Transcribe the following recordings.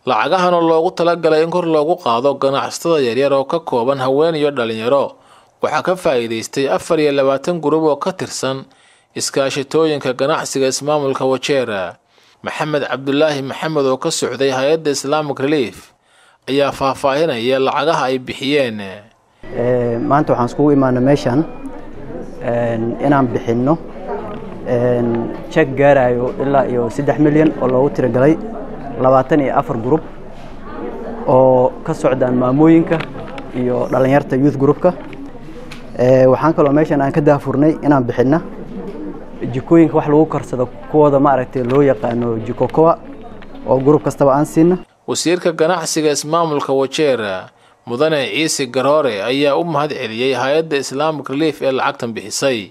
lacagahan oo loogu talagalay in kor loogu qaado ganacsatada yaryar oo ka kooban haween iyo dhalinyaro waxaa ka faa'iidaystay afar iyo labaatan gurub oo ka tirsan iskaashatooyinka ganacsiga ismaamulka wajeera maxamed cabdulaahi maxamed oo ka socday hay-adda islamic relief ayaa faahfaahinaya lacagaha ay bixiyeen maanta waxaan iskugu imaana meeshan inaan bixinno jek gaarayo ilaa iyo saddex milyan oo loogu tiragalay labaatan iyo afar gurub oo ka socdaan maamooyinka iyo dhalinyarta youth groupka waxaan kaloo meeshan aan ka daafurnay inaan bixinna jikooyinka wax lagu karsado kuwooda maaragtay loo yaqaano jikokoa oo gurub kastaba aan siina wasiirka ganacsiga ismaamulka wajeera mudane ciise garoore ayaa u mahad celiyey hay-adda islamic relief ee lacagtan bixisay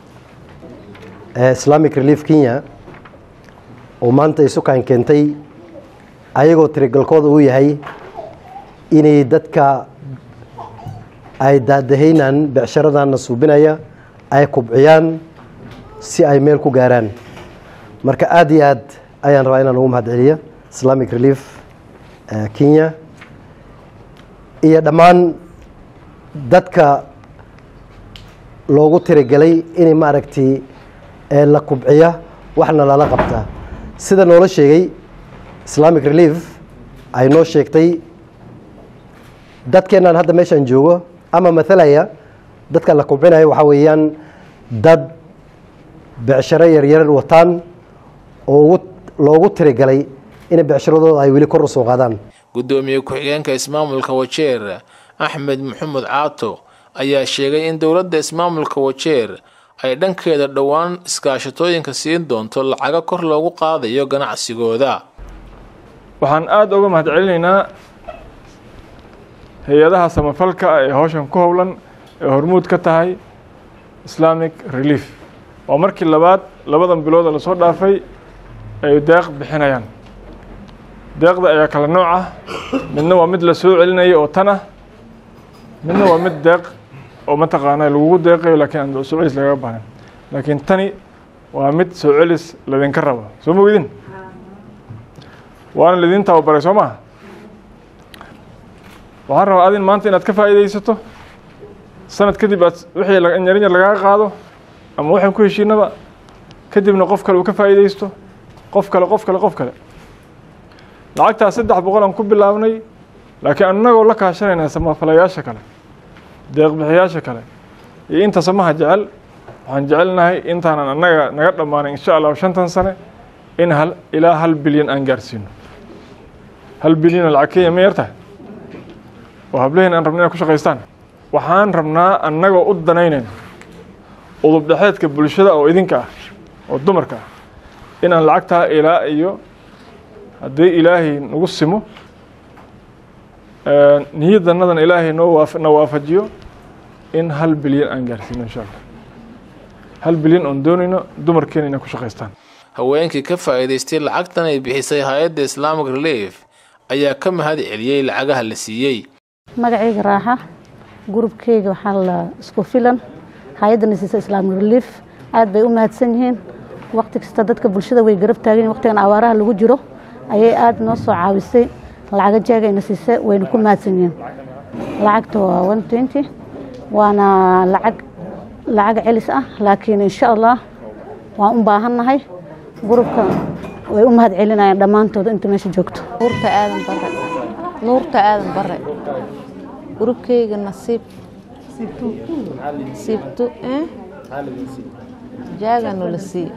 islamic relief kenya oo maanta isukaan keentay ayagoo tirigalkooda uu yahay inay dadka ay daadahaynaan becsharadanna suubinaya ay kubciyaan si ay meel ku gaaraan marka aada iyo aad ayaan rabaa inaan ugu mahad celiya islamic relief kenya iyo dhammaan dadka loogu tirigelay inay maaragtay la kubciya waxna lala qabtaa sida noola sheegay islamic relief ay noo sheegtay dadkeennan hadda meeshaan joogo ama mathalaya dadka la kubcinaya waxaa weeyaan dad becsharo yaryar wataan oo loogu tirigalay inay becsharadooda ay weli kor u soo qaadaan guddoomiye ku-xigeenka ismaamulka wajeer axmed maxamed caato ayaa sheegay in dowladda ismaamulka wajeer ay dhankeeda dhowaan iskaashatooyinka siin doonto lacago kor loogu qaadayo ganacsigooda waxaan aada uga mahad celinaynaa hay-adaha samafalka ah ee howshan ku howlan ee hormuud ka tahay islamic relief waa markii labaad labadan bilooda lasoo dhaafay ay deeq bixinayaan deeqda ayaa kala nooc ah midna waa mid la soo celinayo oo tan ah midna waa mid deeq oo mataqaana lagugu deeqayo laakiin aan soo celis lagaga baahan laakiin tani waa mid soo celis ladinka rabo soo ma weydin waana lidin tababaray soo maha waxaan rabaa adin maanta inaad ka faa'iidaysato sanad kadib aad wixii yarin yar lagaga qaado ama waxaan ku heshiinaba kadibna qof kale uu ka faa'iidaysto qof kale qof kale qof kale lacagtaas saddex boqol aan ku bilaabnay laakiin annagoo la kaashanayna samafalayaasha kale deeqbixiyaasha kale iyo inta samaha jecel waxaan jecelnahay intaanan annaga naga dhammaanay insha allahu shantan sane in hal ilaa hal bilyan aan gaarsiino hal bilyanoo lacag kenya ma yartahay oo hablaheen aan rabna inay ku shaqaystaan waxaan rabnaa annagoo u danaynayna udub dhexeedka bulshada oo idinka ah oo dumarka ah inaan lacagtaa ilaa iyo haddii ilaahay nagu simo niyadanadan ilaahay noo na waafajiyo in hal bilyan aan gaarsiino insha allah hal bilyan oon doonayno dumarkeena inay ku shaqaystaan haweenkii ka faa'iidaystay lacagtan ay bixisay hay-adda islamic relief ayaa ka mahad celiyey lacagaha la siiyey magacayga raaxa gurubkeyga waxaa la isku filan hay-adda nasiisa islamic relief aad bay u mahadsan yihiin waqti kasta dadka bulshada way garab taagan waqtigan abaaraha lagu jiro ayay aada noo soo caawisay lacaga jeegayna siise wayna ku mahadsan yihiin lacagta waa one twenty waana lacag lacag celis ah laakiin insha allah waan u baahannahay gurubka way u mahad celinayaan dhammaantooda inta meesha joogto nuurta aadan bare nuurta aadan bare gurubkeyga nasiib siibtu jaaga noola siiye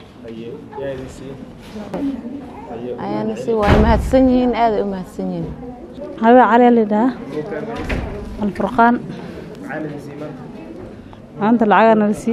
ayaana si waa mahadsan yihiin aaday u mahadsan yihiin habee cali lidhaa alfurqaan maanta lacagaa nala sii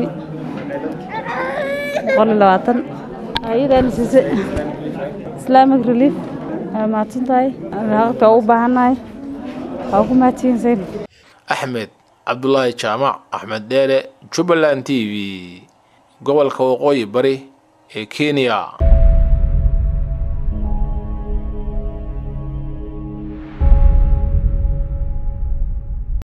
boqol iyo labaatan ayadaana siise islamic relief waa mahadsan tahay lacagta waa u baahannahay waa ku mahadsiyin sayn axmed cabdulaahi jaamac axmed dheere jubbaland t v gobolka waqooyi bari ee kenya